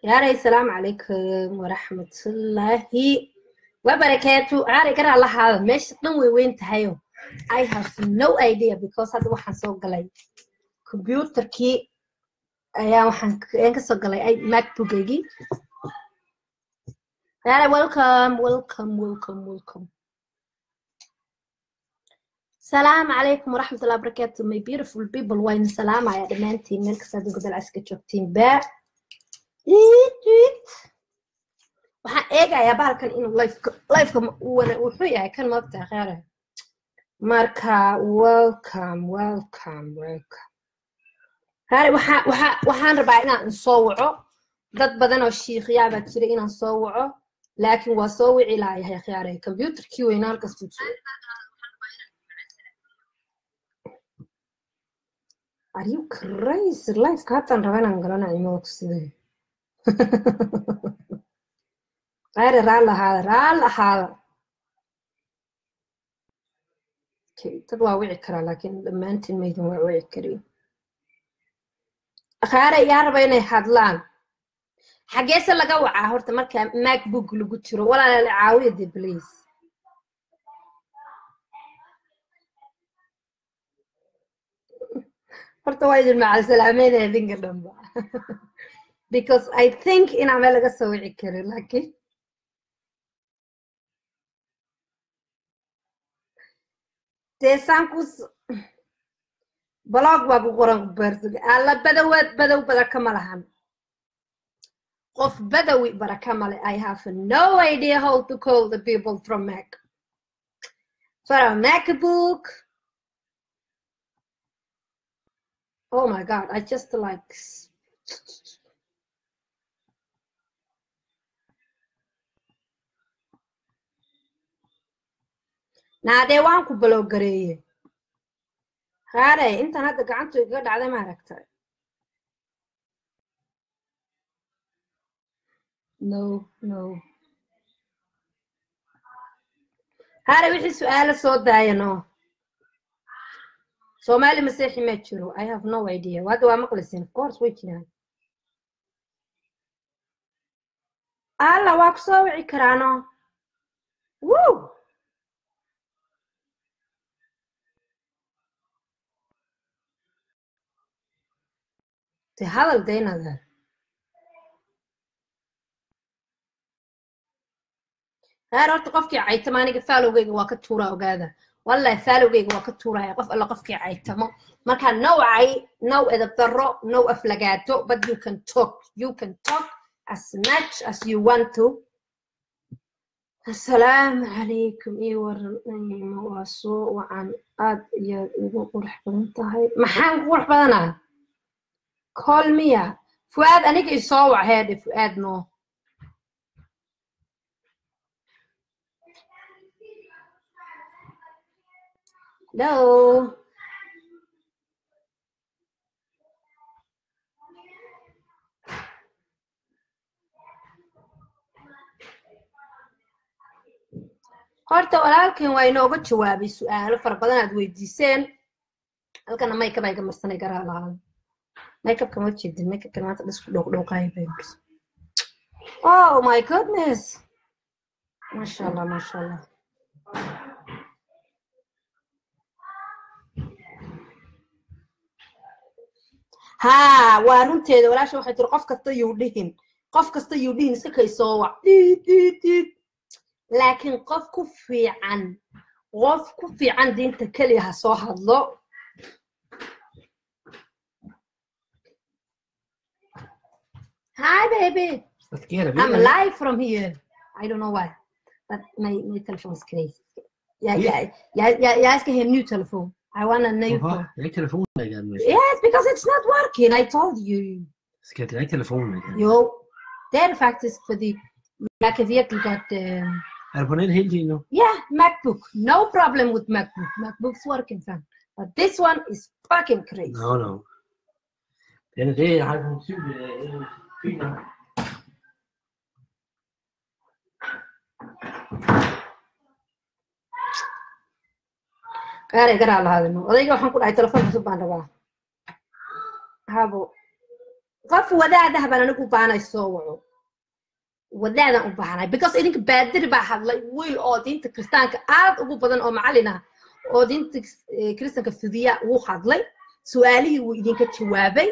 yaaray salaamu calaykum waraxmatullaahi wabarakaatu caaray garaa lahaada meesha dhan way weyn tahayo i have no idea because hadda waxaan soo galay computerkii ayaa waxaan ayaan kasoo galay macbookgaygii yaaray welcome welcome welcome welcome salaamu calaykum waraxmatullahi wabarakaatu my beautiful people wayna salaamaya dhammaantiin meel kasta adduunka dalcaska joogtiin baa waxaan eegayaa bahalkan inuu lifeka wuxuu yahay kan maogtaa kheere marka welcome welcome welcome hare waxaan rabaa inaan soo waco dad badan oo shiikhyaabaa jira inaan soo waco laakiin waa soo wici laayahay khiyaare computerkii weyna halkas ku jiro are you crazy lifeka hataan raba inaan galana imooto sidee khayre raal ahaada raal ahaada dad waa wici karaa laakiin dhammaantiin maydin waa wici karin khayre yaa raba inay hadlaan xageese laga wacaa horta marka macbook lagu jiro walaala caawiya de please horta waa idin macalsalaameynaya idinka dhanba because I think inaan meel laga soo wici karin laakiin dee saan ku blog baa ku qoran kubeersiga alla badawaad badow baraka ma lahan qof badawi baraka male I have no idea how to call the people from Mac from MacBook oh my god I just like naadee waan ku balowgareeye haare intan hadda gacantu igaga dhacday ma aragtay no no haare wixii su-aalo soo daaya no soomaali masiixi ma jiro i have no idea hadda waa maqlaysin of course way jiraan alla waa ku soo wici karaano woo de hadal daynada heer horta qofkii caytamo aniga faalowgeyga waa ka tuuraa ogaada wallahi faalowgeyga waa ka tuuraya qof alla qofkii caytamo marka nowcay now edab darro now aflagaato but you can talk you can talk as much as you want to assalaamu calaykum ii waran waa soo wacan aad iyaad igu qurux badan tahay maxaan ku qurux badanaa call miya fuaad aniga isoo wac heedhe fuaad no hello horta walaalkan waa inooga jawaabay su-aalo fara badan aad weydiiseen halkana maykab ay gamarsanay garaa lahaan makeupka ma jeedin makeupkan maanta dhisku dhowqdhowqaaya bay oh my goodness masha allah masha allah haa waa runteeda walaasha waxay tiri qof kasta yuu dhihin qof kasta yuu dhihin iska kay soo wac diid diid diid laakiin qof ku fiican qof ku fiican diinta keliya ha soo hadlo Hi, baby. Scared I'm live from here. I don't know why, but my my telephone's crazy. Yeah, yeah, yeah, yeah. yeah ask him new telephone. I want a new phone. Jag telefonen igen. Yes, because it's not working. I told you. Ska jag till telefonen igen? Jo, det är faktiskt för the jag kan verkligen got um, Är du på net hela tiden nu? yeah Macbook. No problem with Macbook. Macbook's working fine, but this one is fucking crazy. No, no. Den är det, jag har en syv, fint nok. gaaray garaa lahaadano odayga waxaan ku dhahay telefoon cusub baan rabaa habo qof wadaadaha baan anigu u baahnay soo waco wadaadaan u baahnay because idinka baadiri baa hadlay wiil oo diinta kiristaanka aad ugu badan oo macallin ah oo diinta eh, kiristaanka fidiya wuu hadlay su-aalihii wuu idinka jawaabay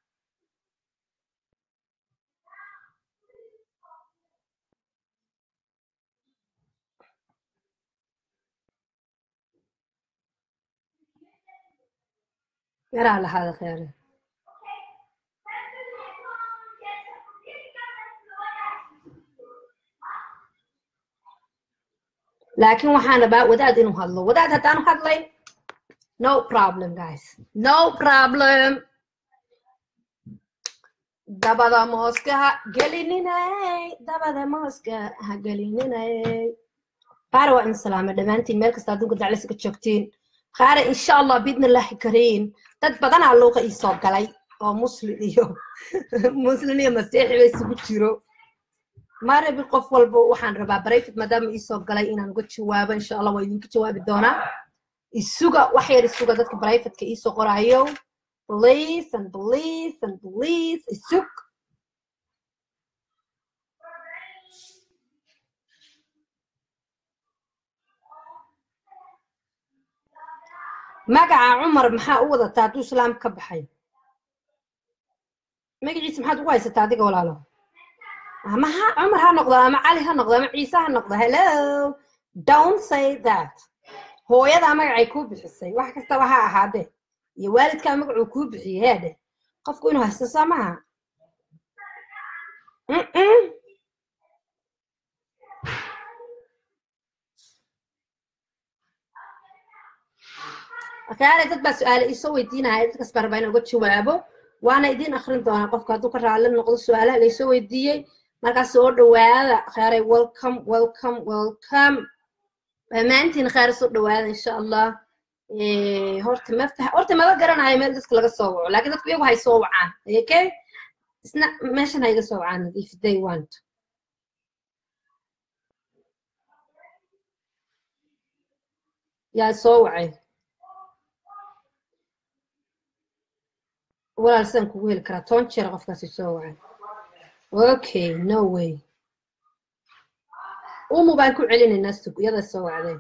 yaraa lahaada kheere laakiin waxaan rabaa wadaad inuu hadlo wadaad haddaanu hadlayn no problem guys no problem dabada mooska ha gelininay dabada mooska ha gelininay qaara waa in salaama dhammaantiin meel kasta adduunka daclisiga joogtiin qaara insha allah biidnillahi kariim dad badanaa luuqa ii soo galay oo muslim iyo muslim iyo masiixi ba isugu jiro marabi qof walba waxaan rabaa barayfid maadaama ii soo galay inaan uga jawaabo insha allah waa idinka jawaabi doonaa isuga wax yar isuga dadka barayfidka ii soo qoraayo please and please and please isug magaca cumar maxaa u wadataa hadduu islaam ka baxay magaciisa maxaad ugu haysataa adiga walaalo ama ha cumar ha noqdo ama cali ha noqdo ama ciise ha noqdo hello don't say that hooyadaa magacay kuu bixisay wax kastaba ha ahaadee iyo waalidkaa magacuu kuu bixiyey heedhe qofku inuu haysto soo maha Mm-mm. akaale dad baa su-aale iisoo weydiinaya dadkaas baan rabaa inaan uga jawaabo waana idiin akrin doonaa qofka hadduu ka raalli noqdo su-aalaha laysoo weydiiyey markaas soo dhawaada khaaray welcome welcome welcome dhammaantiin khaar soo dhawaada insha allah Eh, horta maftax horta maba garanayo meel dadka laga soo waco laakiin dadku iyagu hay soo wacaan okay isna meeshan ha iga soo wacaan if they want yaa soo wacay walaal sidaan kugu heli karaa toban jeer qofkaasi soo wacay okay no way umu baan ku celinaynaa sug iyada soo wacday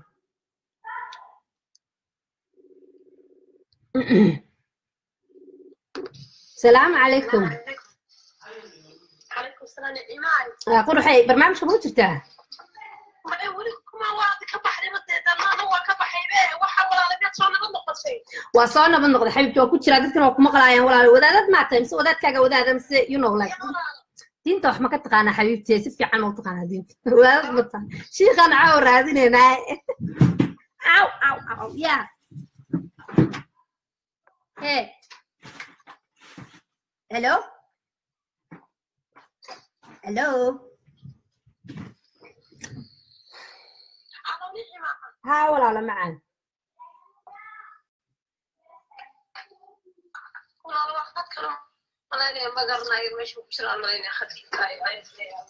السلام عليكم عليكم السلام إيمان آه، قرحي برنامجك مو جرتاه ما يقولك ما واحد كبحري مدة ما هو كبحري به وحول على بيت صار نظن قصي waa soo naban noqday xabibti waa ku jiraa dadkan waa ku maqlaayaan walaal wadaadad maa tahay mise wadaadkaaga wadaada mise you know like diinta wax ma ka taqaanaa xabiibti si fiican ma u taqaanaa diinta wadaadad ma tahay shiikan caaw raadinaynaa aw aw aw ya he hello hello أنا ونحي ما ها walaalo macaan ولا واحد كلام أنا اللي ما قرنا يمشي بسرعة الله يني أخذ كاي أي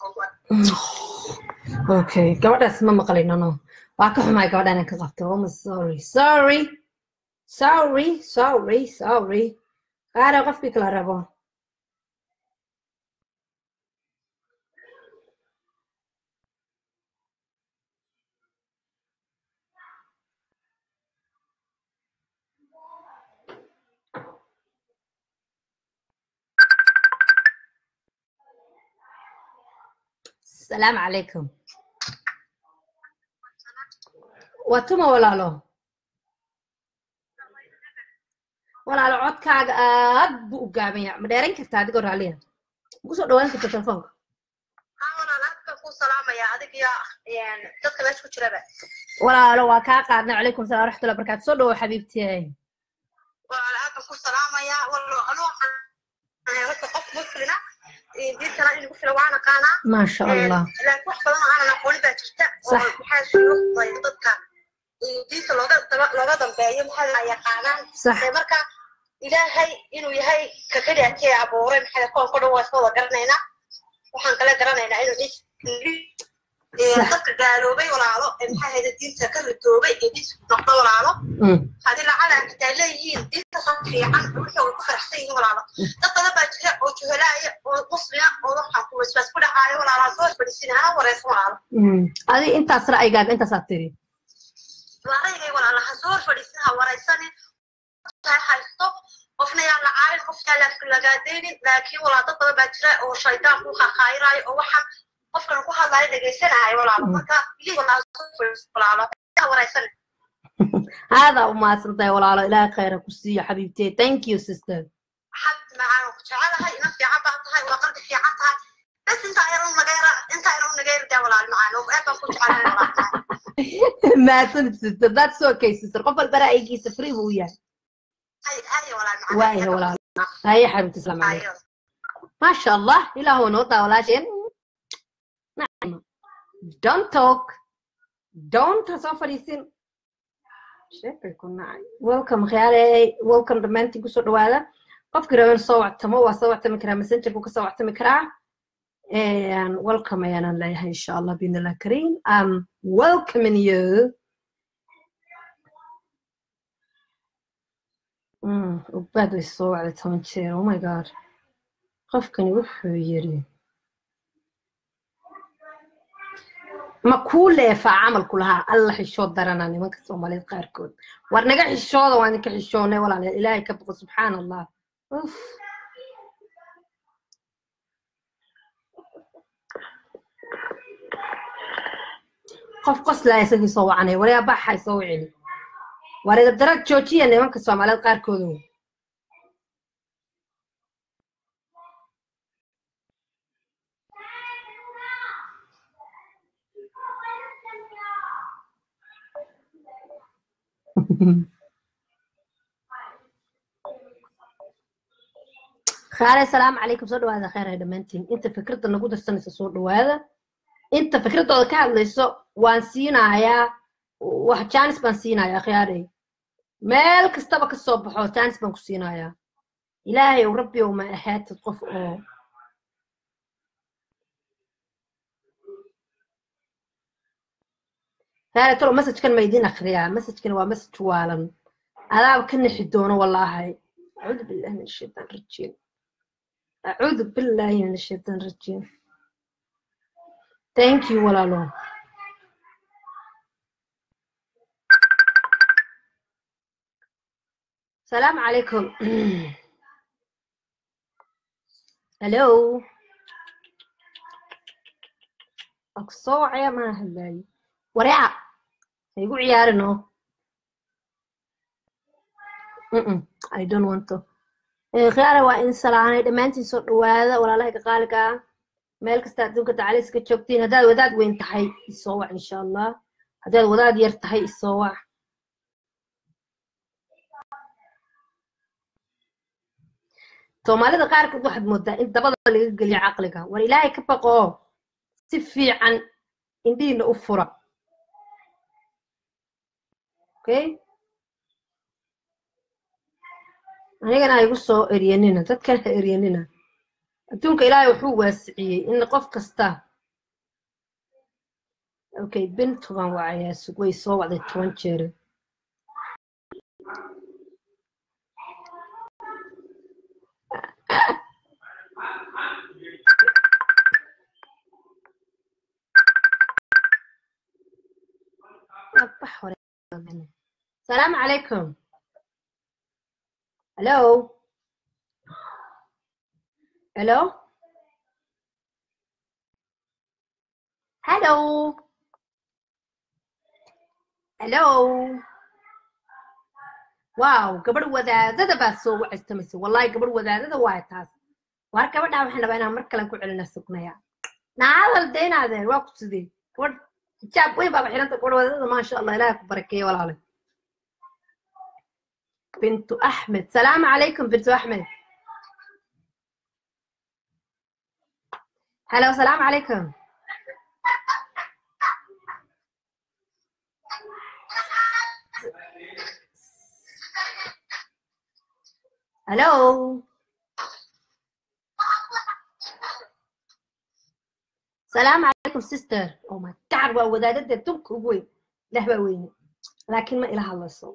okay gabadhaas ma maqlino no waa ka xumaay gabadha inaan ka qabto oh, I'm sorry sorry sorry sorry sorry qaara qofkii kala rabo السلام عليكم watuma walaalo walaalo codkaaga aad buu u gaaban yahay ma dheeran kartaa adigoo raaliya ma kusoo dhawaan karta telefoonka أنا لا أذكر سلام يا أديك يا يعني تذكر ليش كنت لبى walaalo waa kaa qaadnay calaykum salaam waraxmatullahi barakaatu soo dhawo xabiibtiyay ولا أذكر سلام يا والله أنا أنا بس قف مسلمة دي ترى إني قلت لو أنا كان maasha allah laakiin wax badan oo aanan aqoonin baa jirta oo Sax. maxaa shuruucday dadka diinta looga daba- looga dambeeyo maxaa la yaqaanaan sax ee marka ilaahay inuu yahay ka keliya kee abuuray maxaa koonka dhan waa iska wada garanaynaa waxaan kale garanaynaa inuu Sax. dadka gaaloobay walaalo ee maxay hayda diinta ka ridoobay ee diinta ku noqda walaalo Mm. haddii lacala xitaa leeyihiin diinta soo fiican wixii way ku faraxsan yihiin walaalo dad badan baa jira oo juhalaaya oo muslima oo waxaa ku waswaas ku dhacaayo walaalo soo fadhiisin hana wareysan walaalo Mm. adi intaas ra'yigaaga intaasaad tiri walaalaygay walaalo ha soo fadhiisin ha wareysanin ha haysto qofna yaa la caarin qofna yaa la lagaadeynin laakiin walaa dad badan baa jira oo shaydaan ku khakhaayiraayo oo waxaan qofkan ku hadlaayo dhegaysanaayo walaalo marka bilii walaa soo fadhiisin walaalo ha wareysanin haadaa u mahadsantahay walaalo ilaahay khayra ku siiyo xabiibtee thank you sister حد معانا وجعلها نفسي عبها ولا قلبي في عطها بس انت ايرون نغير انت ايرون نغير ده ولا معانا وابا كنت على mahadsanid sister that's okay sister qof walba ra'yigiisa free buu yahay هاي هاي ولا معانا waayahay walaalo haye xabiibti islaam calaykum maasha allah ilaah waa noo daa walaasheen nacma don't talk don't ha soo fadhiisin sheekay ku nacay welcome khiyaaley welcome dhammaantiin kusoo dhawaada qofkii raban soo wactamo waa soo wactami karaa messengerku ka soo wactami karaa And welcome ayaanan leeyahay insha allah biidnillah kariim um welcoming you Mm, ubaad way soo wacday toban jeer oh my god qofkani wuxuu yiri ma kuu leefaa camalku lahaa alla xishood daranaa nimanka soomaaliyeed qaarkood war naga xishooda waa idinka xishoonay walaalayaal ilaahay ka boqo subxaan allah uf qof qoslaa isagii soo wacanay waryaa baxay soo wicini war darag joojiya nimanka soomaaliyeed qaarkoodu khaale salaamu calaykum soo dhawaada khayr ay dhammaantiin inta fikradda nagu darsanaysa soo dhawaada inta fikraddooda ka hadlayso waan siinayaa wax jaanis baan siinayaa khiyaarey meel kastaba ka soo baxo jaanis baan ku siinayaa ilaahay ow rabbi ow ma ahaatid qof oo khiyaare talo messajkan ma idiin akhriyaa messajkan waa messaj waalan adaaba ka nixi doono wallaahay acuudu billahi min ashaytaan rajiim acuudu billahi min ashaytaan rajiim thank you walaalo السلام عليكم هلو أقصوعي ما هلاي وريعة هيقول عيارنو Mm-mm, I don't want to. khiyaara waa in salaanay dhammaantiin soo dhawaada walaalaha qaaliga ah meel kasta adduunka tacaliis ka joogtiin haddaad wadaad weyn tahay isoo wac insha allah haddaad wadaad yar tahay isoo wac soomaalida qaarkood waxaad moodaa in dabada laga geliyo caqliga war ilaahay ka baqoo si fiican indhihiina u fura okay anigana ha igu soo eryanina dadkan ha eryanina adduunka ilaahay wuxuu waasiciyey in qof kasta okay bintu baan wacayaa sug way soo wacday toban jeer أصبح ولا السلام عليكم Hello? Hello? Hello? Hello? Wow, gabadh wadaadada baa soo wacaystamaysa. Wallahi gabadh wadaadada waa taas. Waar gabadhaa waxaan rabaa inaan mar kale ku celina sugnaya. Naadal deenaadeen waa ku sidee. Gabadh hijaab weyn baa xiranta gabadh wadaadada maasha Allah ilaahay ku barakeeyo walaale. بنت أحمد سلام عليكم بنت أحمد هلا وسلام عليكم هلو سلام عليكم sister oh my god waa wadaadada dunka ugu weyn ilaah baa weyne laakiin ma ila hadlayso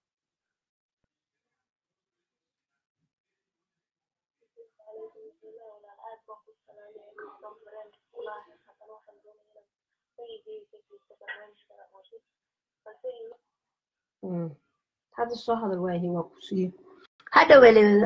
Mm. hadda soo hadal waahi waa ku siiye hadha weleeda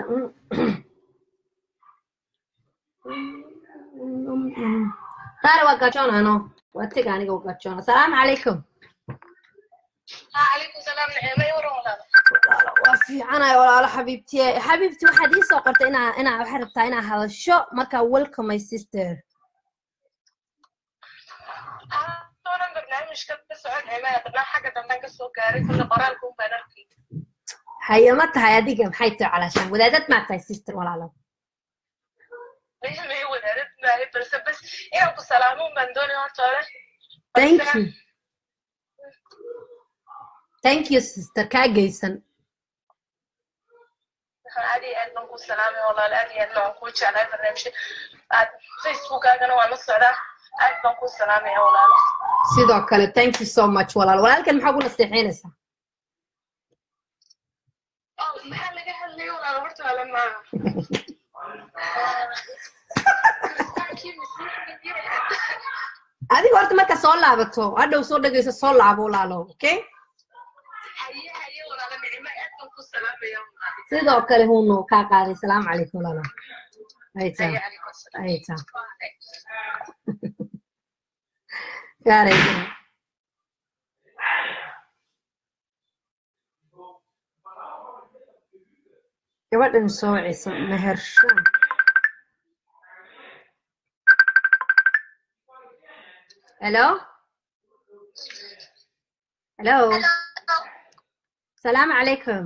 qaar waa gajoonano waa tega aniga waa gajoona asalaamu calaykum calaykum salaam nicmay waran walaal walaalo waa fiicanayo walaalo xabiibtiye xabiibti waxaad ii soo qortay inaa inaa waxaad rabtaa inaa hadasho marka welcome my sister doonan barnaamijka ka socon nicmay haddana xagga damben ka soo gaaray kulle qoraalka un baan arkay haye ma tahay adiga maxay tahay calaashaan wadaadad maa tahay sister walaalo nicmay wadaadad maahay balse bas inaan ku salaamo un baan doonay horta hore thank you thank you sister kaa geysan aad iyo aad baan ku salaamay walaal aad iyo aadna waan kuu jeclahay barnaamijka aad facebookaagana waan la socdaa aad baan ku salaamaya walaalo sidoo kale thank you so much walaal walaalkan maxaa ku nasteexeynaysaa maxaa laga hadlaya walaal horta ala maaha adiga horta marka soo laabato hadhow soo dhegeyso soo laabo walaalo okay haye haye walaalo nicmo aad baan ku salaamaya walaal sidoo kale huno kaa qaaday salaamu calaykum walaalo ayta haye calaykum salaam ayta gaarayda gabadhan soo wacaysa mehershaan hello hello salaamu calaykum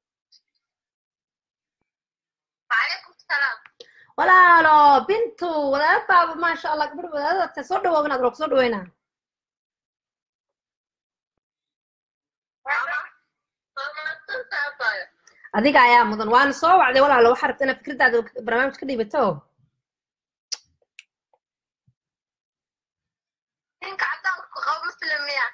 وعليكم السلام walaalo bintu wadaad baaba maasha allah gabadh wadaadata soo dhawaa inaad roog soo dhaweynaa adiga ayaa mudan waana soo wacday walaalo waxaa rabta inaad fikradaada barnaamij ka dhiibato ninka cadaanku qabo muslimiya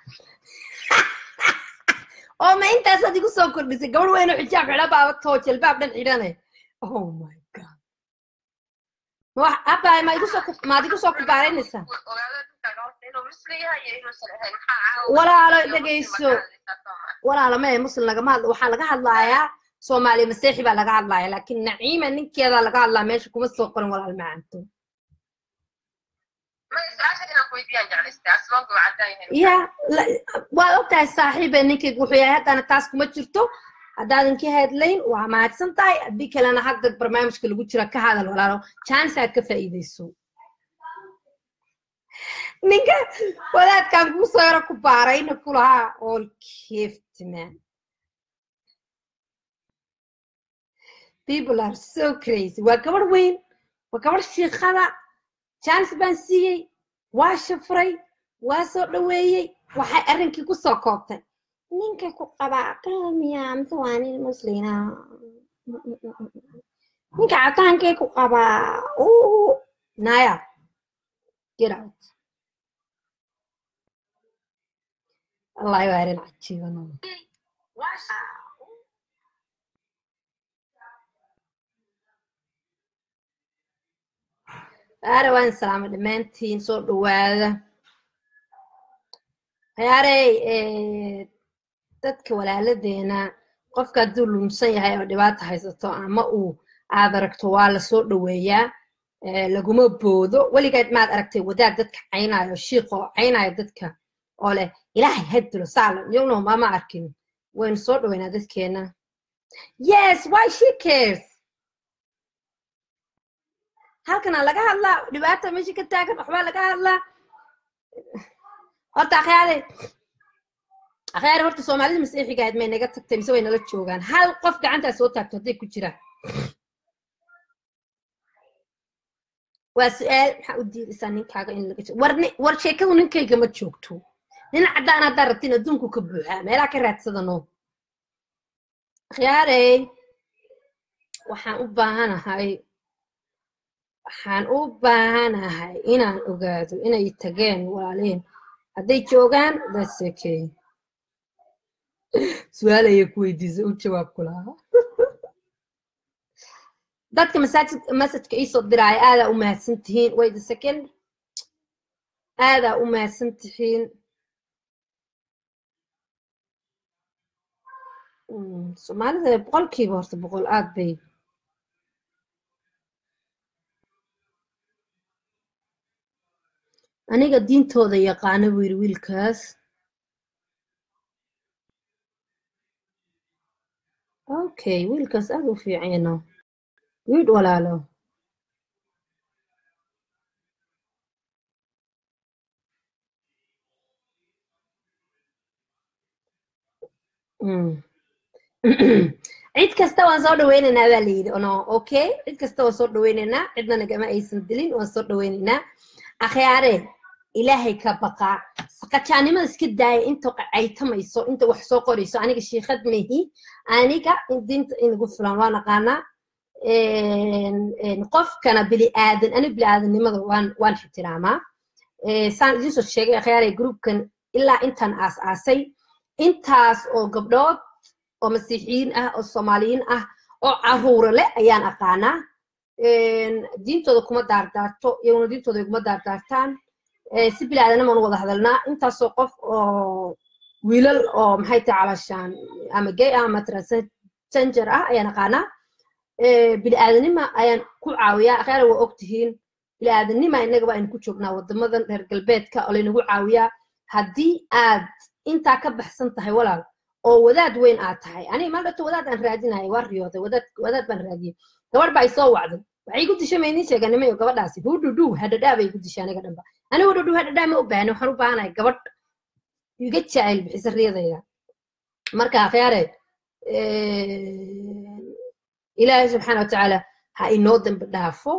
oo ma intaasaad igu soo kordhisay gabadh weyn oo xijaab xidha baabatoo jalbaab dhan xidhane oh my god ma wax abbaay ma igu soo ku- maad igu soo kubaaraynaysaa ogaada ninka gabadha inuu muslim yahay iyo inuusan ahayn maxaa Walaalo, dhegeyso. walaalo ma ee muslim lagama hadla waxaa laga hadlayaa soomaaliya maseexi baa laga hadlaya laakiin naciima ninkeeda laga hadlaa meesha kuma soo qorin walaal macanto ma su-aasha inaan ku weydiyaan jeclaystay asmaanku waa cadaan yahay ya la- waad ogtahay saaxiibe ninkayga wuxuu yahay haddana taas kuma jirto haddaadan ka hadlayn waa mahadsan tahay haddii kalena hadda barnaamijka lagu jira ka hadal walaalo chance aad ka faa'iidayso ninka wadaadkan kuu soo yaro ku baarayna ku lahaa all gift man people are so crazy waa gabadh weyn waa gabadh shiikhada chance baan siiyey waa shafray waa soo dhaweeyey waxay arrinkii ku soo koobtay ninka ku qabaa qaamiya mise waa nin muslina ninka cadaankee ku qabaa uu naya get out wallahi waa arrin cajiibano aare waan salaama dhammaantiin soo dhawaada hayaarey dadka walaaladeena qofka hadduu lumsan yahay oo dhibaata haysato ama uu aad aragto waa lasoo dhaweeyaa eh, laguma boodo weligeed maad aragtay wadaad dadka caynayo shiiqoo caynayo dadka oo leh ilaahay hadilo saalam iyaguna mama arkin waynu soo dhaweynaa dadkeena yes why she cares halkana laga hadlaa dhibaata meesha ka taagan waxbaa laga hadlaa horta akhyaale akhyaare horta soomaalida masiixiga ahayd may naga tagtay mise way nala joogaan hal qof gacantaa soo taagto hadday ku jiraan waa su-aal maxaa u diidaysaa ninkaaga in laga war ni- war sheekadu ninkayga ma joogto nin caddaan haddaa rabtin adduunku ka buuxaa meelaha ka raadsadano akhyaarey waxaan u baahanahay waxaan u baahanahay inaan ogaado inay tageen walaaleen hadday joogaan that's okay su-aal ayay ku weydiisay u jawaab ku lahaa dadka masaajid masajka iisoo diraaya aadaa u mahadsan tihiin wait a second aadaa u mahadsan tihiin Mm, soomaalida boqolkiiba horta boqol aad bay aniga diintooda yaqaana buu yidhi wiilkaas okay wiilkaas aad u fiicano good walaalo Mm. cid kasta waan soo dhaweynaynaa baa la yidhi ono okay cid kasta waan soo dhaweynaynaa cidna nagama aysan dilin waan soo dhaweynaynaa akhyaare ilaahay ka baqaa saqajaanimada iska daaya inta caytamayso inta wax soo qorayso aniga shiikhad mehi aniga dinta inagu filan waa naqaanaa qofkana bili aadan aniga bili aadannimada waan waan ixtiraamaa saan idiin soo sheegay akhyaare groupkan ilaa intaan aas aasay intaas oo gabdhood oo masiixiyiin ah oo soomaaliyiin ah oo caruura leh ayaan aqaanaa diintooda kuma daardaarto iyaguna diintooda kuma daardaartaan si bilaadanama nu wada hadalnaa intaasoo qof oo wiilal oo maxay tahay calashaan ama gay ah ama transgender ah ayaan aqaanaa biniaadanima ayaan ku caawiyaa akhyara waa ogtihiin biniaadanima innagaba aynu ku joognaa wadamadan reer galbeedka oo laynagu caawiyaa haddii aad intaa ka baxsan tahay walaal oo wadaad weyn aad tahay aniga mal dhato wadaad aan raadinaya waa riyooday wadaad wadaad baan raadiyey gabadh baa isoo wacday waxay igu dishay maydin sheeganimayo gabadhaasi hudhudhu hadhadhaa bay igu dishay aniga dhanba aniga hudhudhu hadhadhaa ma u baahni waxaan u baahanahay gabadh iga jaacil bixisa riyadayda marka akhyaare ilaahay subxaana watacaala ha inoo dambi dhaafo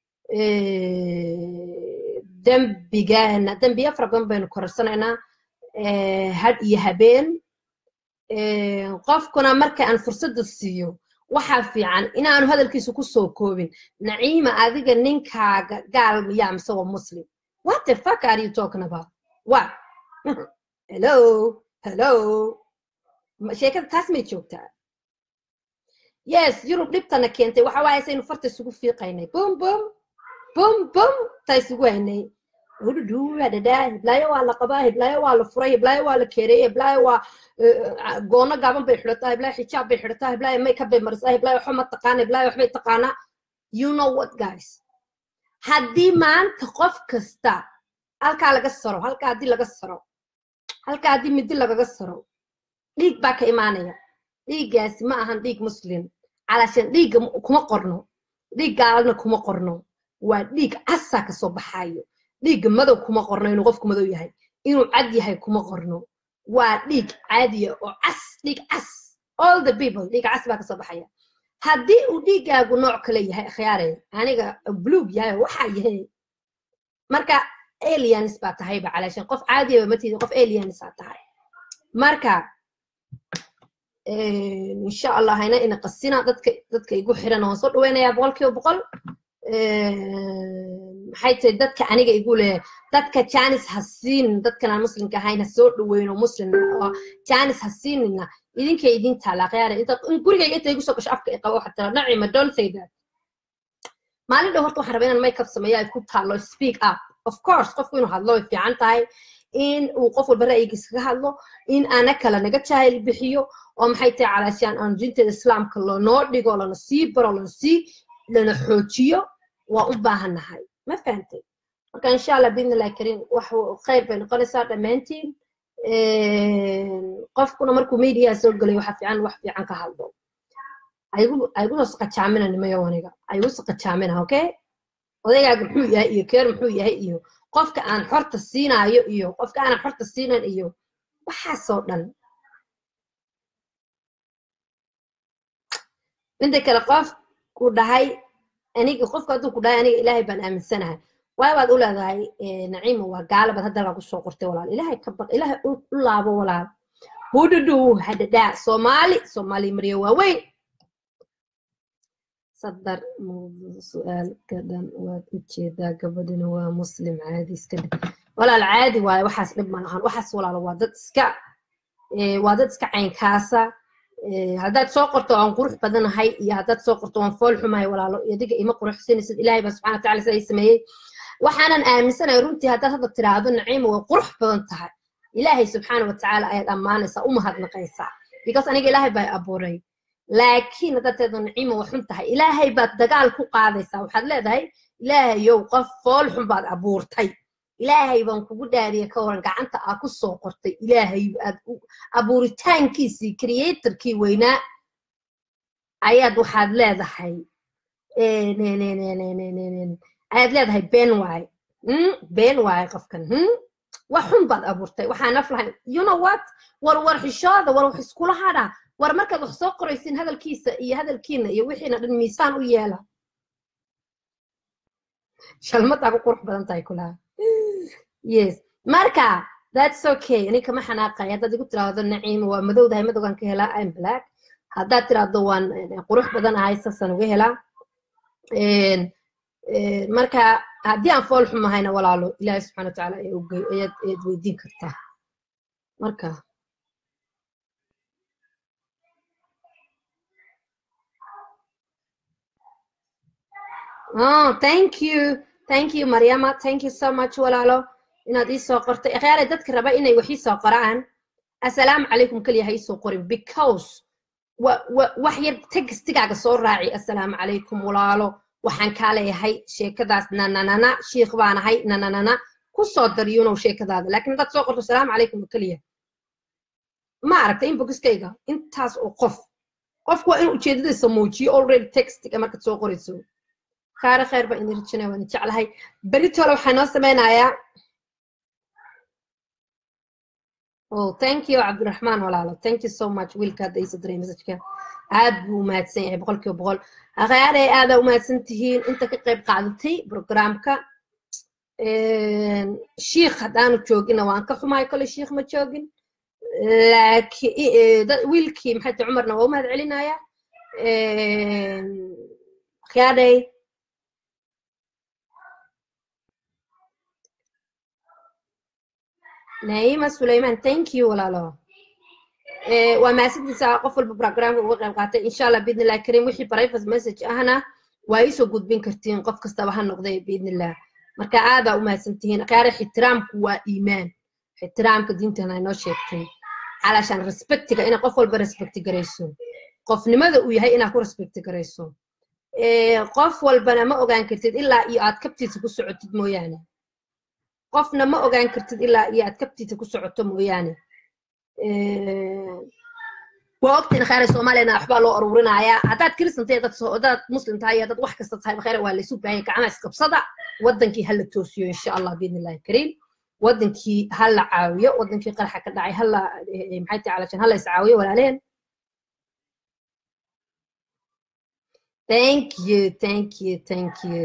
dembigaana dembiya fara badan baynu korarsanaynaa had iyo habeen qofkuna marka aan fursadda siiyo waxaa fiican inaanu hadalkiisa ku soo koobin naciima adiga ninkaaga gaal miyaa mise waa muslim what the fuck are you talking about what hello hello sheekada taas may joogtaa yes yurub dhibtana keentay waxa waaye saynu farta isugu fiiqaynay bum bum bum bum ta isugu haynay hudhudhuwadhadaa hiblaayo waa la qabaa hiblaayo waa la furay hiblaayo waa la keereeyey hiblaayo waa goono gaaban bay xidhataa hiblaayo xijaab bay xidhataa hiblaayo makeup bay marisaa hiblaayo waxba ma taqaana hiblaayo waxbay taqaanaa you know what guys haddii maanta qof kasta halkaa laga saro halkaa haddii laga saro halkaa haddii midi lagaga saro dhiig baa ka imaanaya dhiiggaasi ma ahan dhiig muslim calashan dhiigga kuma qorno dhiig gaalna kuma qorno waa dhiig casaa kasoo baxaayo dhiigga madow kuma qorno inuu qofku madow yahay inuu cad yahay kuma qorno waa dhiig caadiya oo cas dhiig cas all the people dhiig cas baa kasoo baxaya haddii uu dhiiggaagu nooc kale yahay akhyaare aniga bluug yahay waxaa yahay marka aliens baa tahayba calaashan qof caadiyaba matidi qof aliens aa tahay marka insha allah hayna ina qasina dadka dadka igu xiran waan soo dhaweynayaa boqolkiiba boqol maxay tahay dadka aniga igu leh dadka janis ha siinin dadkan aan muslimka ahayn ha soo dhaweyno muslim oo janis ha siinina idinkay idin taala khiyaara inta gurigayga inta igu soo gasho afka i qabo waxaa tira nacima don't say that maalin dhow horta waxaan rabaa inaan makeup sameeyo ay ku taalo speak up of course qofku inuu hadlo way fiican tahay in uu qof walba ra'yigiisa kaga hadlo in ana kale naga jaahil bixiyo oo maxay tahay calaashaan aan diinteeda islaamka lanoo dhigo lana sii baro lana sii lana xoojiyo waa u baahannahay ma fahantay marka insha allah biidni illahi kariim wax khayr bay noqonaysaa dhammaantiin qofkuna markuu media soo gelay waxa fiican wax fiican ka hadlo aygu soo saqajaamina nimayo aniga aygu saqajaamina okay odaygaaga muxuu yahay iyo keer muxuu yahay iyo qofka aan xorta siinaayo iyo qofka aanan xorta siinan iyo waxaasoo dhan midda kale qof ku dhahay aniga qofka hadduu ku dhahay aniga ilaahay baan aaminsanahay waay baad u leedahay naciima waa gaalabaad hadda lagu soo qortay walaal ilaahay ka baq ilaahay u laabo walaal hudhudhu hadhadhaa soomaali soomaali maryo waaweyn sadar su-aalka dhan waad u jeedaa gabadhina waa muslim caadi iska dhig walaal caadi waaye waxaas dhib ma lahan waxaas walaalo waa dad iska waa dad iska caynkaasa haddaad soo qorto waan qurux badanahay iyo haddaad soo qorto waan fool xumahay walaalo adiga ima quruxsanaysid ilaahay baa subxana wataala siday sameeyey waxaanan aaminsanahay runtii haddaad hadda tiraahdo naciima way qurux badan tahay ilaahay subxaana watacaala ayaad ammaanaysaa u mahadnaqaysaa because aniga ilaahay baa abuuray laakiin haddaad tirahdo naciima way xun tahay ilaahay baad dagaal ku qaadaysaa waxaad leedahay ilaahayow qof fool xun baad abuurtay ilaahay baan kugu dhaariya ka waran gacanta aa ku soo qortay ilaahay aad abuuritaankiisii creatorkii weynaa ayaad waxaad leedahay ayaad leedahay been waaye been waaye qofkan wax xun baad abuurtay waxaa naf lahayn you know what war war xishooda war wax iskula hadha war markaad wax soo qoraysin hadalkiisa iyo hadalkiina iyo wixiina dhan miisaan u yeela shalmadaa ku qurux badan tahay kulaha yes marka that's okay ani kama xanaaqay haddaad igu tiraahdo naciima waa madowdahay madowgan ka helaa im black haddaad tiraahdo waan qurux badan ahay saasaan uga helaa marka haddii aan fool xumahayna walaalo ilaahi subxana watacaala ayaad ayaad weydiin kartaa marka oh thank you thank you maryama thank you so much walaalo inaad ii soo qortay akhyaare dadka raba inay wax ii soo qoraan assalaamu calaykum keliya ha ii soo qorin because wax yar textigaaga soo raaci assalaamu calaykum walaalo waxaan kaa leeyahay sheekadaas nananana shiikh baan ahay nananana ku soo daryunow sheekadaada laakiin haddaad soo qorto assalaamu calaykum keliya ma aragta inboxkayga intaas oo qof qofku waa in ujeedadiisa muujiyo already textiga markaad soo qorayso khaare khayr baan idin rajinaya waan jeclahay beritole waxaa noo sameynayaa oh thank you cabdiraxmaan walaalo thank you so much wiilka hadda iisa diray messageka aad buu umahadsan yahay boqol kiiba boqol akhaare aadaa umahadsan tihiin inta ka qayb qaadatay programka shiikh haddaanu joogina waan ka xumahay kole shiikh ma joogin laakiin wiilkii maxay tahay cumarna waa umahad celinaya akhyaaday naima sulayman thank you walaalo waa mahadsantiisa qof walba programka uga qayb qaatay insha allah biidni illah karim wixii private message ahna waa iisoo gudbin kartiin qof kastaba ha noqday biidni illah marka aadaa u mahadsantihiin akhaare ixtiraamku waa iimaan ixtiraamka diintana inoo sheegtay calashaan respectiga inaa qof walba respecti garayso qofnimada uu yahay inaa ku respecti garayso qof walbana ma ogaan kartid ilaa iyo aad kabtiisa ku socotid mooyaane qofna ma ogaan kartid ilaa iyo aad kabtiisa ku socoto mooyaane waa ogtiin khayra soomaaliyana waxbaa loo aruurinayaa haddaad kristan tahay dad haddaad muslim tahay dad wax kasta tahay khayra waa laysu baahanya gacmaha isqabsada wadankii ha la toosiyo insha allah biidni illahi kariim wadankii ha la caawiyo wadankii qaraxa ka dhacay hala maxay tahay calashan ha la iscaawiyo walaaleen thank you thank you thank you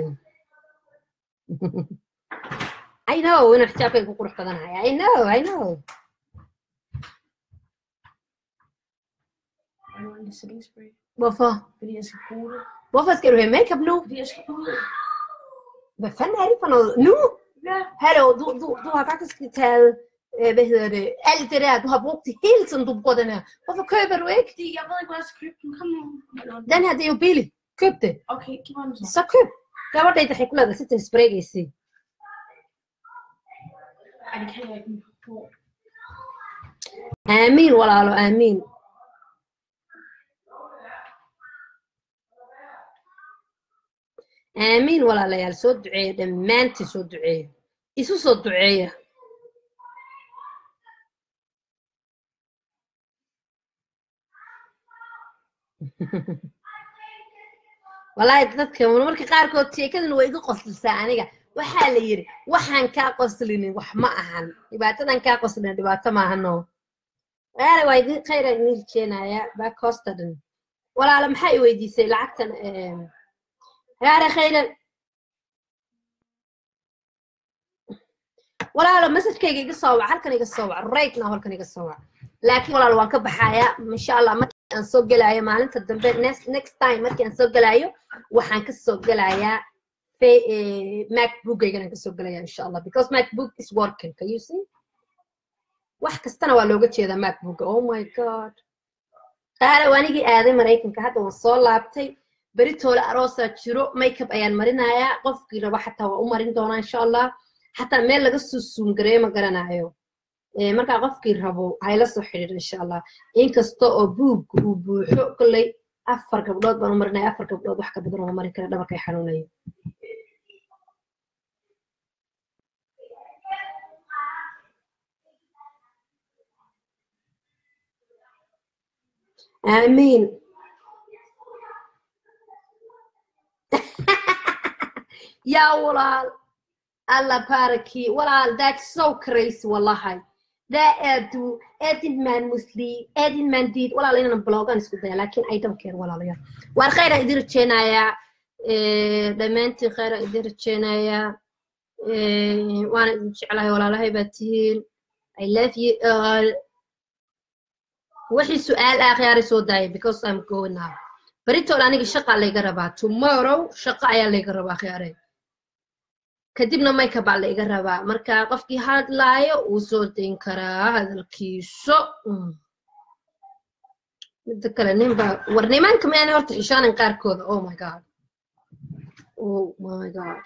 I know inuu xijaabkayga ku qurux badanahay I know I know Hvorfor? Fordi jeg skal bruge det. Hvorfor skal du have makeup nu? Fordi jeg skal ud. Hvad fanden er det for noget? Nu? Ja. Hallo, du, du, du har faktisk taget, øh, hvad hedder det, alt det der, du har brugt det hele tiden, du bruger den her. Hvorfor køber du ikke? Fordi jeg ved ikke, hvor jeg skal købe den. Kom nu. Eller- Den her, det er jo billigt. Køb det. Okay, giv mig den så. Så køb. Gabadha inta xikmada si tinsbareegaysi. Ej, det kan jeg ikke. Hvor? Aamiin walaalo, aamiin. aamiin walaalayaal soo duceeya dhammaantiin soo duceeya isu soo duceeya walaahi dadka marmarka qaarkood sheekadan way iga qoslisaa aniga waxaa la yidhi waxaan kaa qoslinin wax ma ahan dhibaatadan kaa qoslina dhibaato maahano waala waa idin khayra idin rajeenaya backhostadan walaala maxaa i weydiisay lacagtan yaare khayran walaalo messagekayga iga soo wac halkan iga soo wac right now halkan iga soo wac laakiin walaalo waan ka baxayaa insha allah aan soo gelaayo maalinta dambe next next time markii aan soo gelaayo waxaan ka soo gelayaa fa- eh, macbookaygan aan ka soo gelaya insha allah because macbook is working can you see wax kastana waa looga jeedaa macbooka oh my god qaara waanigii aaday maraykanka hadda waan soo laabtay beritoole aroosaa jiro makeup ayaan marinayaa qofkii raba xataa waa u marin doonaa insha allah xataa meel laga soo suungareeyo ma garanayo Eh, markaa qofkii rabo hayla soo xidhiidho insha allah inkasta oo buugga uu buuxo kolley afar gabdhood baan u marinaya afar gabdhood wax ka badan uma marin kara dhabarkay xanuunaya aamiin yaa walaal alla baaraki walaal that's so crazy wallahi daa aadu aadin maan musli aadin maan diid walaal inaan blogan isku daya lakin i don't care walaalayaal waar khayran idin rajeynayaa Eh, dhammaantiin khayran idin rajeynayaa Eh, waana idin jeclahay walaalahay baa tihiin i love you all wixii su-aal ah khiyaaray soo daaya because i'm going now beritool aniga shaqa layga rabaa tomorrow shaqa ayaa layga rabaa khiyaaray kadibna makeup baa layga rabaa marka qofkii hadlaayo wuu soo dayn karaa hadalkiiso Mm. midda kale ninba war nimanka miyaana horta xishaanan qaarkooda oh my god oh my god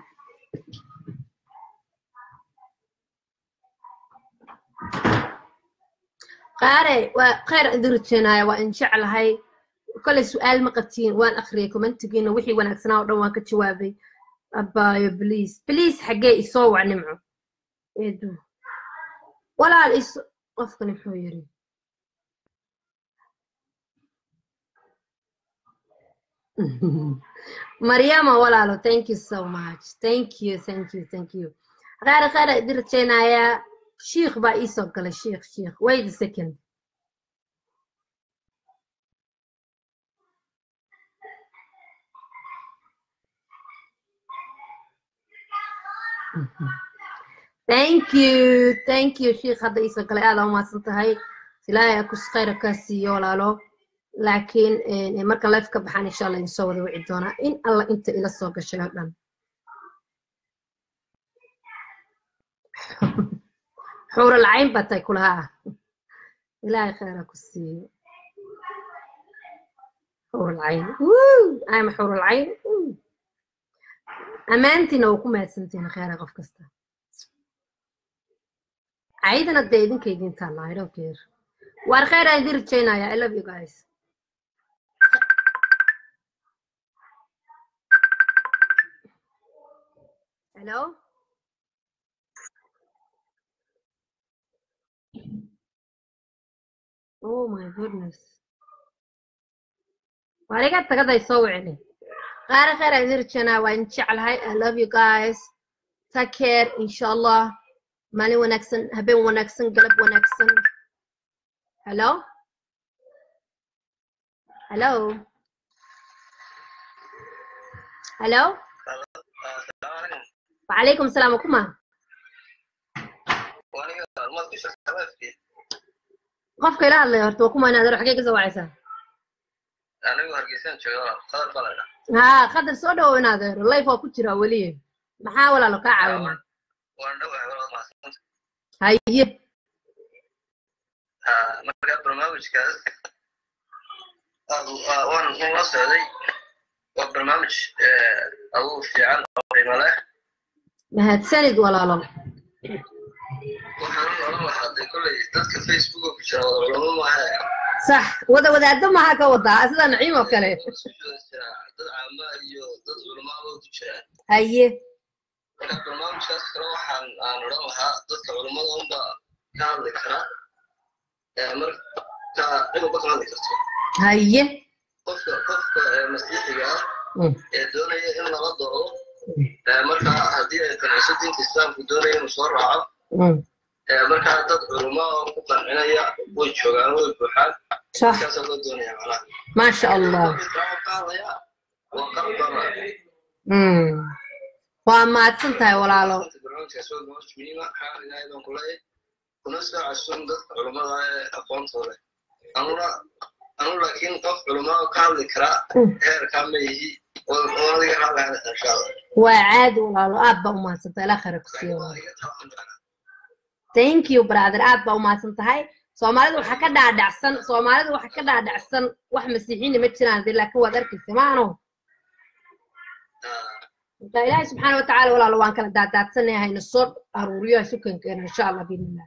qaare waa khayr idin rajeenaya waa in jeclahay kolay su-aal ma qabtiin waan akhriyay commentigiina wixii wanaagsanaa oo dhan waan ka jawaabay abaayo bliis bliis xaggee isoo wac nimco eedu walaal is qofkani muxuu yiri maryama walaalo thank you so much thank you thank you thank you qaar qaar idin rajeynayaa shiikh baa iisoo galay shiikh shiikh wait a second thank you thank you shiikh hadda iisoo galay aad aa umahadsan tahay ilaahay akus khayra kaa siiyo walaalo laakiin eh, marka life ka baxaan insha allah idinsoo wada wici doonaa in alla inta ila soo gashay oo dhan xuural cayn baa tahay kulahaa ilaahay khayra ku siiyo xuural cayn Wuu, ama xuural cayn Wuu. ammaantiina waa ku mahadsantihiin khayra qof kasta caydana dee idinka idin taallaa i don't care waar khayr aan idin rajeynaya i love you guys hello oh my goodness waar iga tagaday soo wicini qaara khayr aan idin rajeynaya waa idin jeclahay i love you guys take care insha allah maalin wanaagsan habeen wanaagsan galab wanaagsan hello hello hello وعليكم السلام وكما qofka ila hadlaya horta waa kuma inaad xagee ka soo wacaysaa haa qadar soo dhawow inaad ero life waa ku jiraa weliye maxaa walaalo kaa caawinaa haye marka barnaamijkaas waan la socday waa barnaamij aduu fiican oo qiimo leh mahadsanid walaalo waxaan oran lahaa dee kolley dadka facebook ku jira wada culamo maaha sax wada wadaado maxaa ka wadaa sida naciim oo kale isku jira jira dad caama iyo dad culamaaba ku jira haye marka barnaamijkaas kale waxaan aan odhan lahaa dadka culamada unba ka hadli kara marka ciduba ka hadli karto haye qofka qofka masiixiga ah Mm. ee doonaya in lala doodo marka haddii ay qanciso diinta islaamku doonaya inuu soo raaco Mm. markaa dad culamo oo ku qancinaya way joogaan way buuxaan sax markaasaa loo doonaya macnaha maasha allah islaamka ka hadlaya waa qalab bama Mm. waa mahadsan tahay walaalo barnaamijkaas waa barnaamij muhiima xaal ilaahay baan ku leeyahay kuna soo casuun dadka culamada ee aqoonta leh anuna anu laakiin qof culumaa ka hadli karaa Mm. heerkaa ma yihi oo oo adiga hadlaya insha allah waa caadi walaalo aad baa umahadsan tahay ilaa khayra ku siiyo walaalo thank you brother aad baa umahadsan tahay soomaalida waxaa ka dhaadhacsan soomaalida waxaa ka dhaadhacsan wax masiixiina ma jiraan dee laakiin waad arkaysa maano marka ilaahay subxaana watacaala walaalo waan kala daadaadsanahay hayna soo aruuriyo ha sukan keeno insha allah biidnillah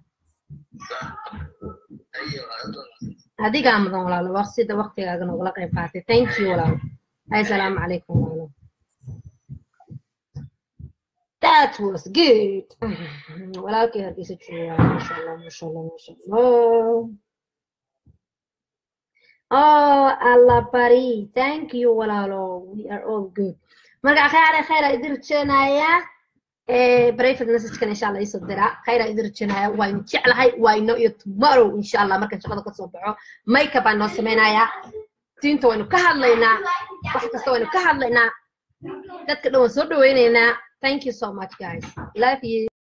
adigaa mudan walaalo waa sida waqtigaaga noogala qayb qaatay thank you walaalo hay salaamu calaykum walaalo That was good. walaalkay hargeysa jooga masha allah masha allah masha allah oh allah bari thank you walaalo we are all good marka khayra khayra idin rajeenaya private message-kan insha allah isoo dira khayra idin rajeenaya waynu jeclahay wayno iyo tomorrow insha allah markaan shaqada kasoo baxo makeup baan noo samaynayaa diinta waynu ka hadlaynaa wax kasta waynu ka hadlaynaa dadka dhan waan soo dhawaynaynaa thank you so much guys love you